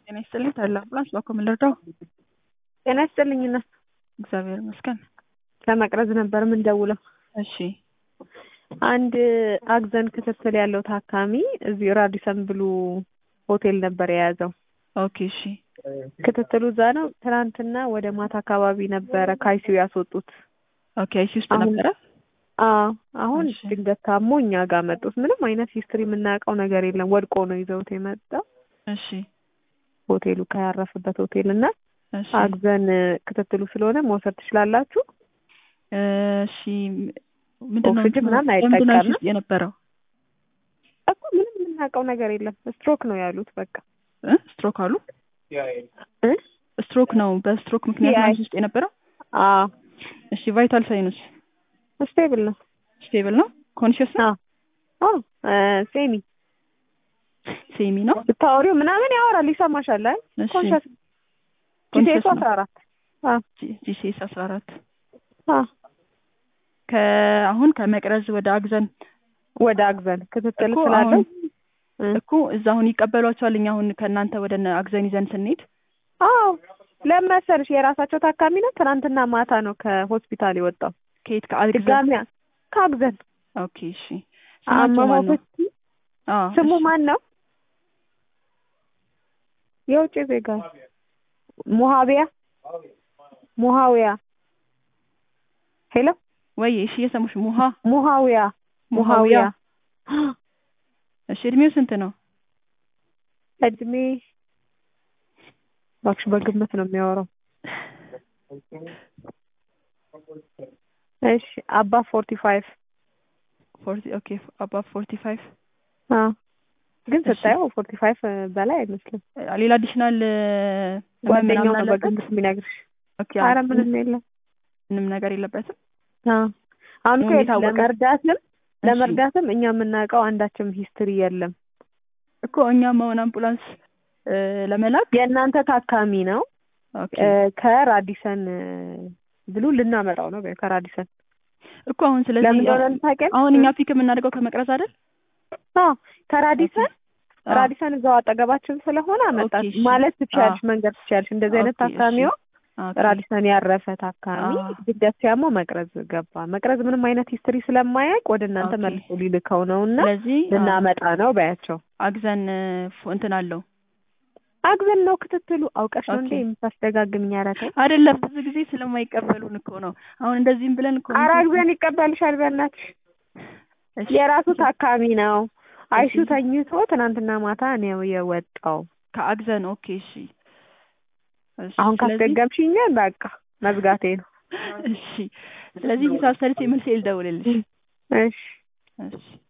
ጤና ይስጥልኝ ታዲላ አምቡላንስ ባኮ ምን ልርዳው? ጤና ይስጥልኝ እናት። እግዚአብሔር ይመስገን። ለመቅረዝ ነበር የምንደውለው። እሺ አንድ አግዘን ክትትል ያለው ታካሚ እዚህ ራዲሰን ብሉ ሆቴል ነበር የያዘው። ኦኬ እሺ ክትትሉ እዛ ነው። ትናንትና ወደ ማታ አካባቢ ነበረ ካይሲዩ ያስወጡት። ኦኬ አይሲ ውስጥ አሁን- ነበረ። አዎ አሁን እሺ። ድንገት ታሞ እኛ ጋር መጡት። ምንም አይነት ሂስትሪ የምናውቀው ነገር የለም። ወድቆ ነው ይዘውት የመጣው እሺ ሆቴሉ ከያረፈበት ሆቴል እና እሺ አግዘን ክትትሉ ስለሆነ መውሰድ ትችላላችሁ። እሺ ምንድን ነው ኦክሲጅን ምናምን ለምንድን ነው አይሲ አይጠቀምም። ውስጥ የነበረው? እኮ ምንም የምናውቀው ነገር የለም። ስትሮክ ነው ያሉት። በቃ እ? ስትሮክ አሉ። እ? ስትሮክ ነው በስትሮክ ምክንያት ነው ያ- አይሲ ውስጥ የነበረው። አዎ እሺ ቫይታል ሳይንስ ስቴብል ነው። ስቴብል ነው። ኮንሽስ ነው። አዎ አዎ እ፣ ሴሚ ሴሚ ነው። ብታወሪው ምናምን ያወራል፣ ይሰማሻል። አይ እሺ ኮንሸስ ኮንሽስ ጂቴሱ ነው። አስራ አራት አዎ ጂሲኤስ አስራ አራት አዎ ከአሁን ከመቅረዝ ወደ አግዘን ወደ አግዘን ክትትል እኮ ስላለው አሁን እኮ እዛ አሁን ይቀበሏቸዋል። እኛ አሁን ከእናንተ ወደ እነ አግዘን ይዘን ስንሄድ አዎ ለምን መሰልሽ የራሳቸው ታካሚ ነው። ትናንትና ማታ ነው ከሆስፒታል የወጣው። ከየት ከአግዘን ድጋሚ ከአግዘን ኦኬ እሺ ስማቸው ማን ነው? አመሞቶች አዎ ስሙ እሺ። ማን ነው? የውጭ ዜጋ ሙሃቢያ ሙሃዊያ ሄሎ ወይ እሺ የሰሙሽ ሙሃ ሙሃዊያ ሙሃዊያ ሙሃዊያ እሺ እድሜው ስንት ነው? እድሜ እባክሽ በግምት ነው የሚያወራው። እሺ አባ ፎርቲ ፋይቭ ፎርቲ ኦኬ አባ ፎርቲ ፋይቭ ግን እሺ። ስታየው ፎርቲ ፋይቭ በላይ አይመስልም። ሌላ አዲሽናል ጓደኛው ነው በግምት የሚነግርሽ። ኦኬ ኧረ ምንም የለም። ምንም ነገር የለበትም። አዎ። አሁን እኮ ነው የት- የታወቀ? ለመርዳትም እሺ። ለመርዳትም እኛ የምናውቀው አንዳችም ሂስትሪ የለም። እኮ እኛም አሁን አምቡላንስ እ፣ ለመላክ የእናንተ ታካሚ ነው ኦኬ እ፣ ከራዲሰን እ፣ ብሉ ልናመጣው ነው በይው፣ ከራዲሰን እኮ አሁን ስለዚህ ለምን እንደሆነ ታውቂያለሽ? አሁን እኛ ፒክ የምናደርገው ከመቅረዝ አይደል? አዎ ከራዲሰን አዎ። ራዲሰን እዛው አጠገባችን ስለሆነ አመጣት ኦኬ፣ እሺ። ማለት ትችያለሽ፣ አዎ። መንገድ ትችያለሽ። እንደዚህ አይነት ኦኬ፣ እሺ። ታካሚው ኦኬ። ራዲሰን ያረፈ ታካሚ አዎ። ድንገት ሲያመው መቅረዝ ገባ። መቅረዝ ምንም አይነት ሂስትሪ ስለማያውቅ ወደ እናንተ ኦኬ። መልሶ ሊልከው ነው እና ስለዚህ አዎ፣ ልናመጣ ነው በያቸው። አግዘን እ፣ ፎ- እንትን አለው አግዘን ነው ክትትሉ። አውቀሽ ነው ኦኬ። እንዴ የምታስደጋግምኝ? ኧረ ተይ። አይደለም ብዙ ጊዜ ስለማይቀበሉን እኮ ነው። አሁን እንደዚህም ብለን እኮ ኧረ አግዘን ይቀበልሻል በእናትሽ። እሺ፣ የራሱ ታካሚ ነው። አይሹ እሺ። ተኝቶ ትናንትና ማታ ነው የወጣው። ከአግዘን ኦኬ እሺ እሺ፣ አሁን ስለዚህ- ካስደገምሽኝ በቃ መዝጋቴ ነው። እሺ ስለዚህ ሂሳብ ሰርቼ መልስ ልደውልልሽ እሺ እሺ